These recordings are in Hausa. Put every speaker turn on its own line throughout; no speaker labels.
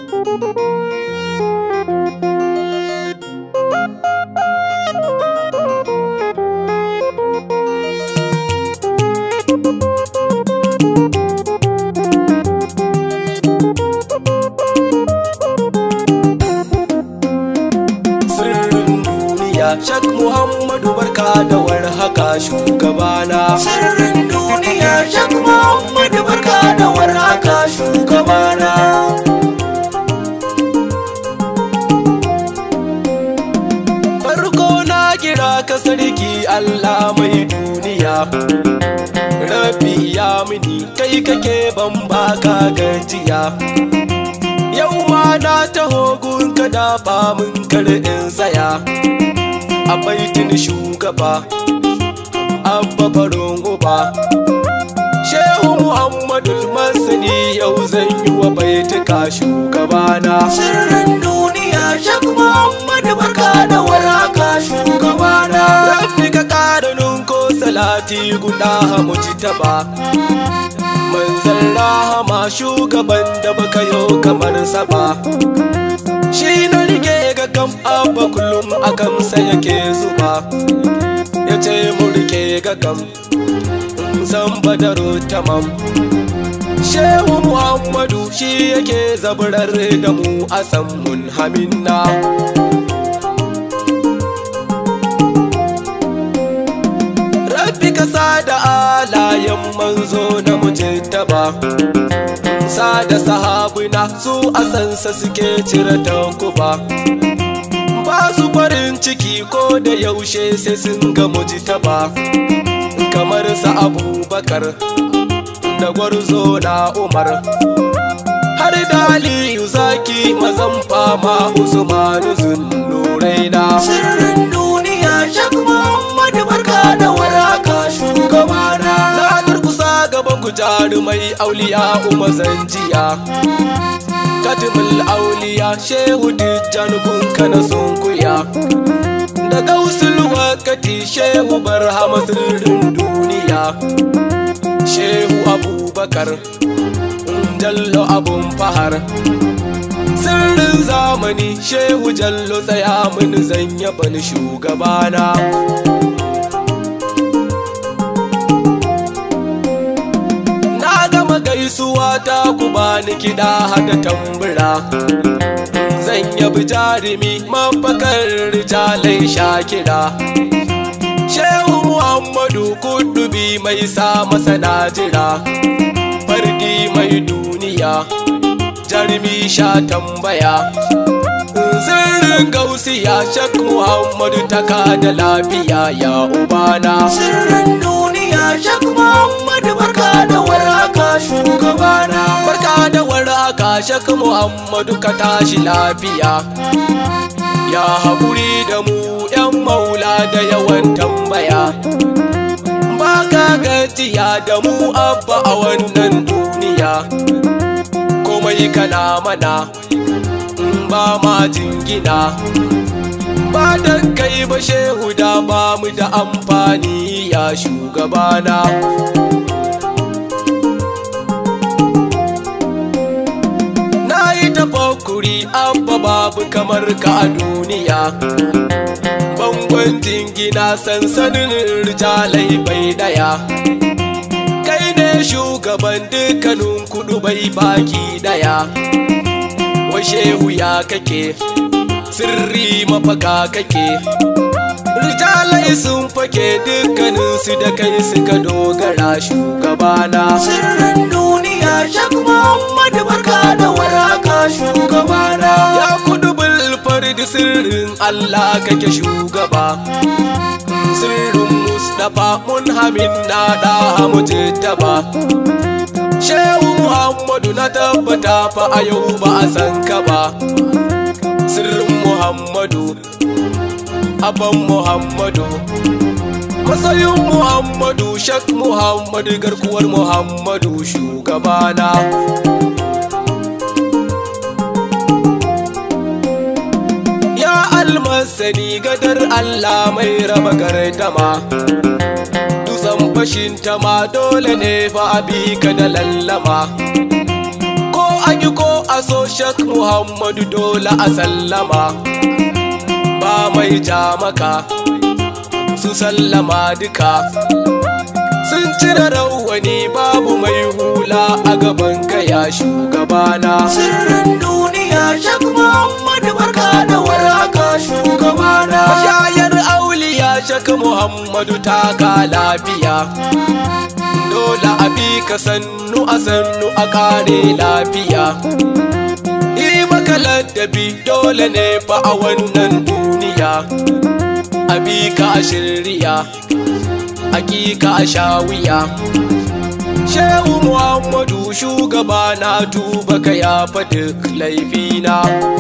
sirrin duniya shak muhammadu barka da warhaka shugabana
sirrin duniya shak muhammadu barka da warhaka shugabana
farko na kira ka sarki allah mai duniya rabi ya mini kai kake ban baka gajiya yau ma na taho gun ka dafa mun kar in tsaya a baitin shugaba abba farin uba shehu muhammadu masani yau zan yi wa baituka shugabana
sirrin duniya shak muhammadu barka da warhaka shugabana
rabbi ka ƙara ninko salati guda mu ci taba manzan rahama shugaban da baka yau kamar saba shi na rike ga kam abba kullum a kamsa yake zuba ya ce mu rike ga kam in san badaro tamam shehu muhammadu shi yake zaburar da mu a san mun haminna Rabbi ka da alayen manzo na mujtaba sa da sahabuna su a sansa suke cire takuba ba su farin ciki ko da yaushe sai sun ga mujtaba kamar sa abubakar da gwarzo na umar har da aliyu zaki mazan fama usmanu zunnuraina
sirrin duniya shak muhammadu barka da warhaka shugabana
Na durkusa gaban ku jarumai auliya umazan jiya Katimul auliya shehu dijjan kun kana sunkuya Da gausul wakati shehu barhama sirrin duniya Shehu abubakar jallo abun fahar Sirrin zamani shehu jallo tsaya min zan yaba ni shugabana Na gama gaisuwa ta ku bani kiɗa hada tambura Zan yabi jarumi mafakar rijalai shakira Shehu Muhammadu kudubi mai sa masa jira Fardi mai duniya jarumi sha tambaya Sirrin gausiya shak Muhammadu taka da lafiya ya ubana
sirrin duniya shak muhammadu barka da warhaka shugabana
Barka da warhaka shak Muhammadu ka tashi lafiya Ya haƙuri da mu ‘yan maula da yawan tambaya Ba ka gajiya da mu abba a wannan duniya Komai kana mana in ba ma jingina Ba dan kai ba shehu da ba mu da amfani ya shugabana Na yi tafakkuri abba babu kamar ka a duniya Bangon jingina sansanin rijalai bai daya Kai ne shugaban dukkanin kudu bai baki daya Washehu ya kake sirri mafaka kake Rijalai sun fake dukkaninsu da kai suka dogara shugabana
sirrin duniya shak muhammadu barka da warhaka shugabana
Ya kudu fardi sirrin Allah kake shugaba Sirrin Mustapha mun hamin na da mujittaba Shehu Muhammadu na tabbata fa a yau ba a san ka ba Sirrin Muhammadu Aban Muhammadu Matsayin Muhammadu Shak Muhammadu garkuwar Muhammadu shugabana Ya almasani gadar Allah mai raba gardama Dutsen fashin ma dole ne fa a bi ka da lallama Ko an yi ko a so shak muhammadu dole a sallama ba mai ja maka su sallama duka sun cire rawani babu mai hula a gaban kaya shugabana
sirrin duniya shak muhammadu barka da waraka shugabana
shayar auliya shak muhammadu taka lafiya dole a bi ka sannu a sannu a kare lafiya yi maka ladabi dole ne fa a wannan duniya a bi ka a shirya hakika a shawiya shehu muhammadu shugaba na tuba ka ya duk laifina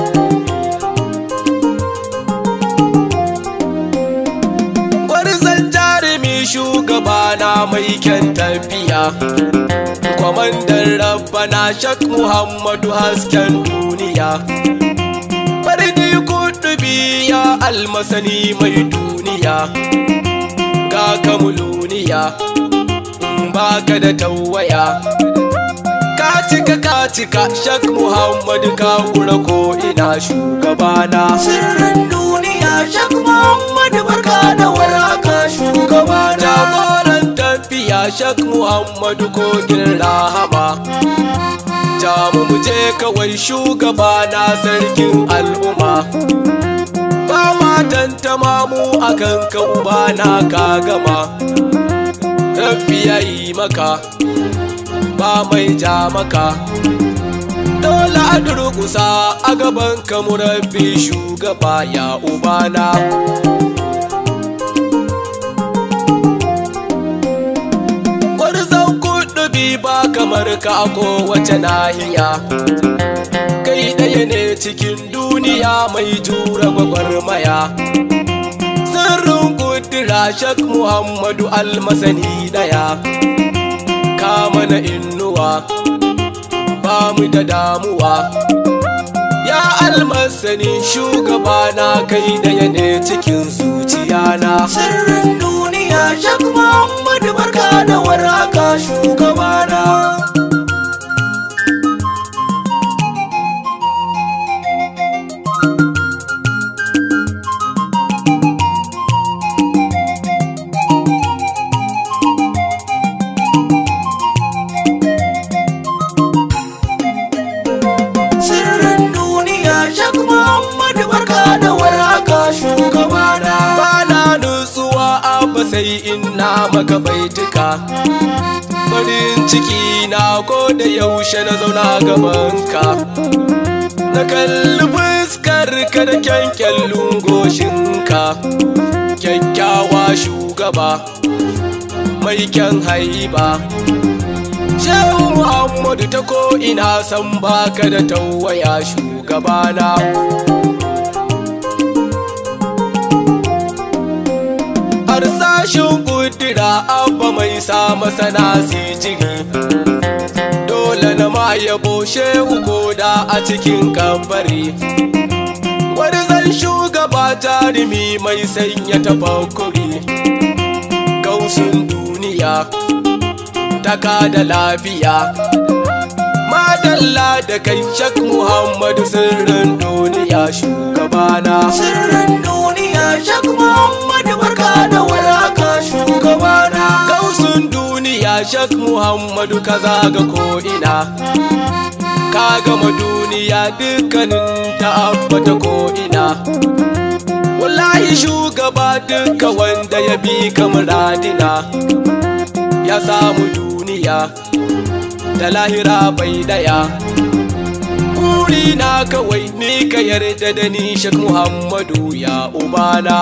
gwarzon jarumi shugaba na mai kyan tafiya kwamandan rabbana shak muhammadu hasken duniya fardi kudubi ya almasani mai duniya ga kamuluniya baka da tawaya ka cika ka cika shak muhammadu ka kura ko ina shugabana
sirrin duniya shak muhammadu barka da waraka shugabana
jagoran tafiya shak muhammadu kogin rahama jamu mu je kawai shugabana sarkin al'umma ba ma tantama mu akan ka ubana ka gama rabbi ya yi maka ba mai ja maka dole a durkusa a gaban ka murabbi shugaba ya ubana gwarzon kuɗubi ba kamar ka a kowace nahiya kai ɗaya ne cikin duniya mai jura gwagwarmaya sirrin kudura shak muhammadu almasani daya ka mana innuwa ba mu da damuwa ya almasani shugaba na kai daya ne cikin zuciyana
sirrin duniya shak muhammadu barka da waraka shugabana sirrin duniya shak muhammadu barka da waraka shugabana
bana nutsuwa abba sai ina maka baituka farin ciki na ko da yaushe na zauna gabanka na kalli fuskar ka da kyankyallun goshinka kyakkyawa shugaba mai kyan haiba shehu muhammadu ta ko ina san baka da tawaya shugabana harsashin kudura abba mai sa masana jiri dole na ma yabo shehu koda a cikin kabari gwarzon shugaba jarumi mai sanya tafakkuri gausun duniya taka da lafiya madalla da kai shak muhammadu sirrin duniya shugabana
sirrin duniya shak muhammadu barka da waraka shugabana
gausun duniya shak muhammadu ka zaga ko'ina ka gama duniya dukkanin ta abbata ko'ina wallahi shugaba duka wanda ya bi kamaradina ya samu duniya da lahira bai daya na kawai ni ka yarda da ni shak muhammadu ya ubana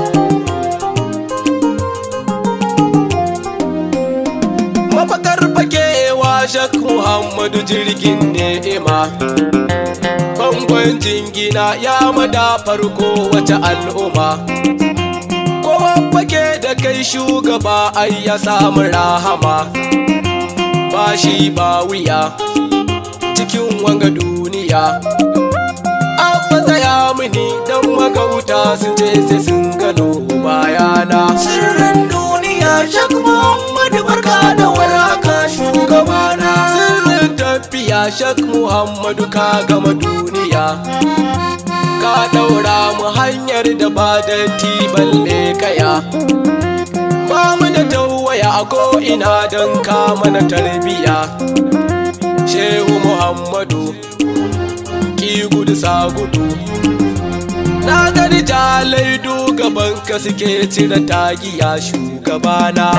mafakar fakewa shak muhammadu jirgin ni'ima bangon jingina ya mada farko wace al'umma kowa fake da kai shugaba ai ya samu rahama ba shi ba wuya cikin wanga duniya abba tsaya mini don magauta su ce sai sun gano bayana
sirrin duniya shak muhammadu barka da waraka shugabana
sirrin tafiya duniya shak muhammadu ka gama duniya ka ɗaura mu hanyar da ba da balle kaya ba mu da tawaya a ko'ina don ka mana tarbiya shehu muhammadu ki gudu sa gudu na gani jalai gaban ka suke cire tagiya shugabana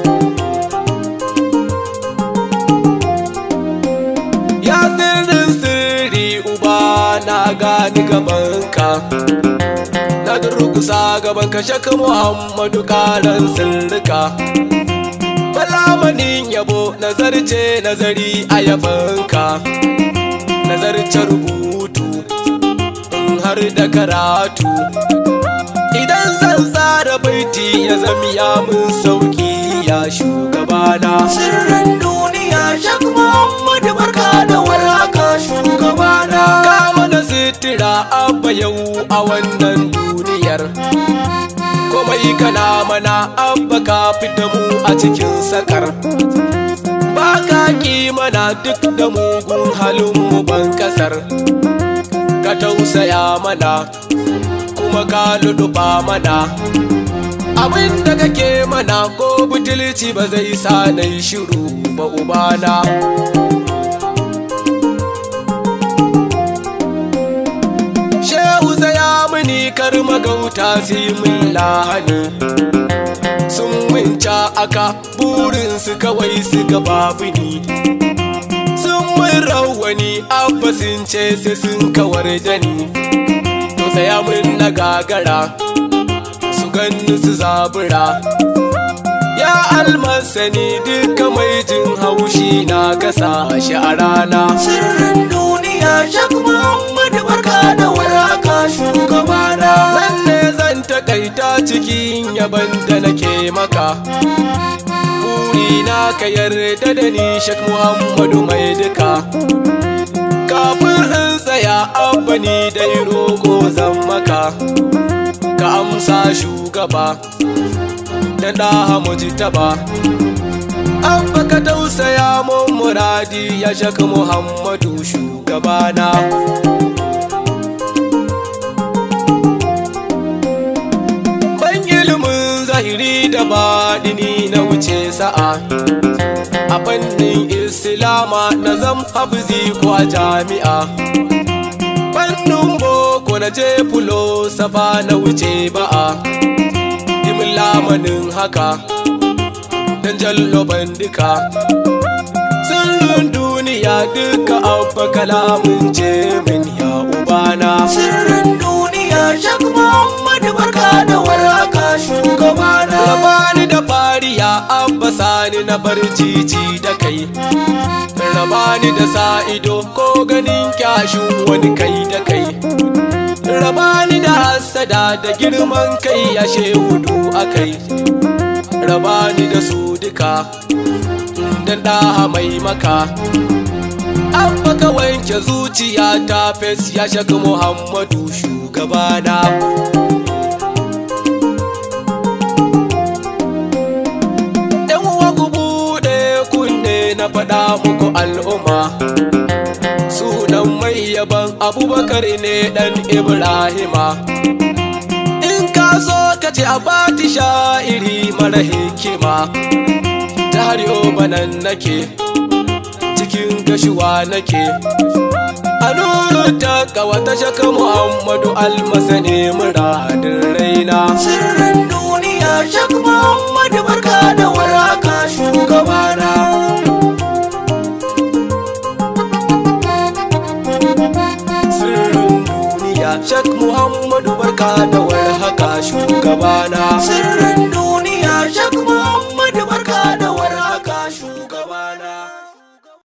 ya sirrin sirri uba na gani gabanka na durkusa gaban ka shaka muhammadu karan sirrika balamanin yabo nazarce nazari a yabanka nazarce rubutu in har da karatu idan zan tsara baiti ya zami ya mun sauki ya shugabana
sirrin duniya shak muhammadu barka da warhaka shugabana
kama da sitira abba yau a wannan duniyar komai kana mana abba ka fita mu a cikin sakar ba ka ki mana duk da mugun halin mu ban kasar ka tausaya mana kuma ka luduba mana abin da kake mana ko butulci ba zai sa na yi shiru ba ubana shehu zaya mini kar magauta su yi min lahani sun minca aka burinsu kawai su ga babu ni sun min rawani abba sun ce sai sun kawar da ni to tsaya min na gagara su ganni su zabura ya almasani duka mai jin haushi na gasa shi a rana
sirrin duniya shak muhammadu barka da warhaka shugabana
nan ne zan takaita cikin yaban da nake maka burina ka yarda da ni shak muhammadu mai duka kafin in tsaya abba ni dai roƙo zan maka ka amsa shugaba da ɗaha muji taba abba ka tausaya mun muradi ya shak muhammadu shugabana ban ilimin zahiri da baɗini na wuce sa'a a fannin islama na zam hafizi ko a jami'a fannin boko na je fulo safa na wuce ba'a dimin lamanin haka dan jallo bandika sirrin duniya duka abba kalamun ce min ya ubana
sirrin duniya shak muhammadu barka da warhaka shugabana
Rabani da fariya abba sani na barcici da kai Rabani da sa'ido ko ganin kyashin wani kai da kai Rabani da hassada da girman kai ya shehudu akai Rabani da su duka dan ɗaha mai maka Abba ka wanke zuciya ta fes ya shaka Muhammadu shugabana Yan uwa ku buɗe kunne na faɗa muku al'umma Sunan mai yaban abubakar ne ɗan Ibrahima In ka so ka ce a bati sha'iri mara hikima Ta har banan nake cikin gashuwa nake A nuru ta kawata shaka Muhammadu almasane muradin raina
sirrin duniya shak muhammadu barka da warhaka shugabana
sirrin duniya shak muhammadu barka da warhaka shugabana
sirrin